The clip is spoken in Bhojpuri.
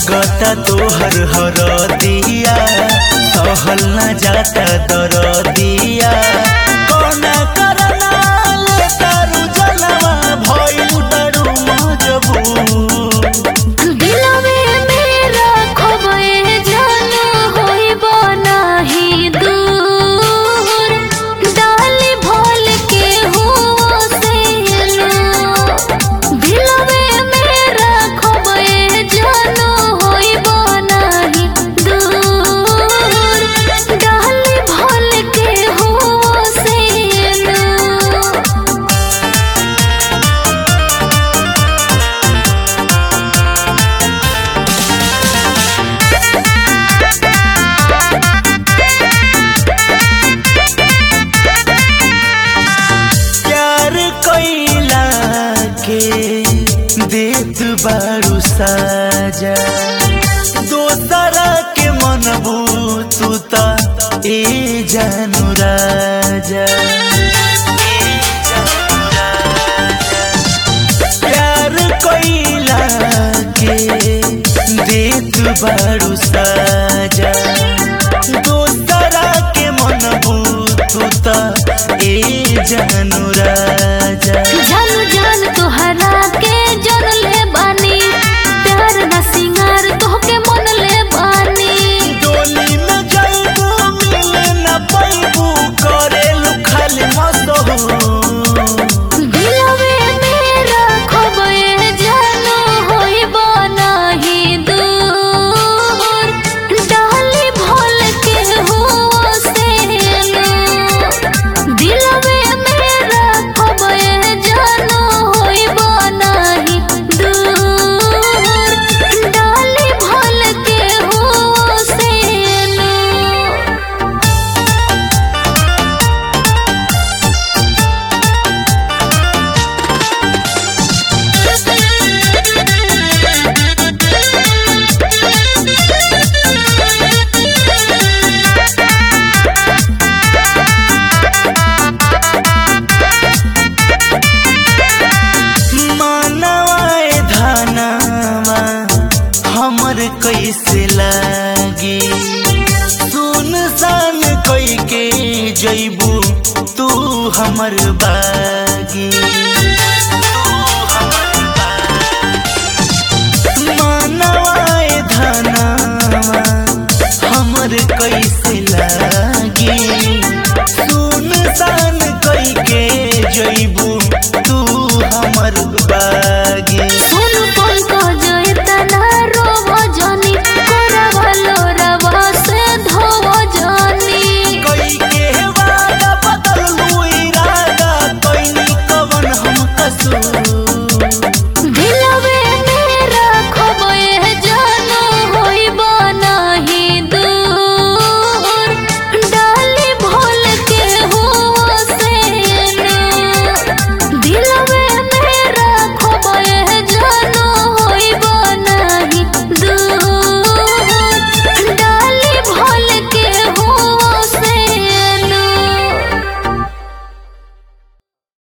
लागता तोहर हरदिया सहल न जाता दरदिया कौना करना ले तारू जनवा भइल बड़ू मजबूर दिलवे मेरा खोबे जान होइब नाही दूर डाली भोल के हुआ से दिलवे मेरा खोबे जान होइब नाही दूर डाली भोल के हुआ से प्यार कैला के देत बारू साजा दोसरा के मनबू तू त ए जानू राजा प्यार कैला के देत बारू साजा दोसरा के मनबू तू त ए जानू राजा जान जान तोहरा के जन ले बानी प्यार ना सिंगार तोहके मन ले बानी डोली में जाइबू मिले न पाइबू करेलू खाली मसहू दिलवे मेरा खोबे जान होइब नाही दूर डाली भोल के हुआ से दिलवे मेरा खोबे जान होइब नाही दूर डाली भोल के हुआ से मानवाए धनवा हमर कैसे लागे सुन सान कई के जैबू तू हमर बागे